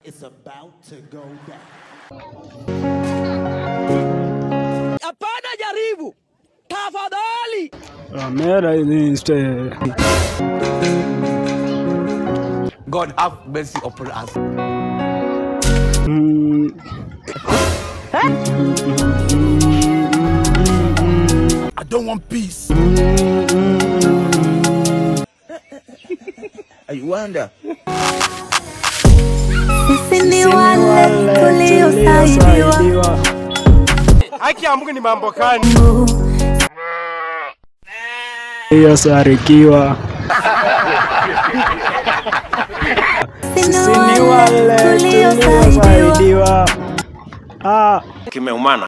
is about to go down. Hapana, jaribu tafadhali. Ramera inste. God have mercy upon us. Mm, I don't want peace. I wonder. Sisi ni ni wale wale tuliosaidiwa tuliosaidiwa. Haki ya Mungu ni mambo gani? Iliyosarikiwa. Sisi Sisi ni wale tuliosaidiwa. Ah. Kimeumana.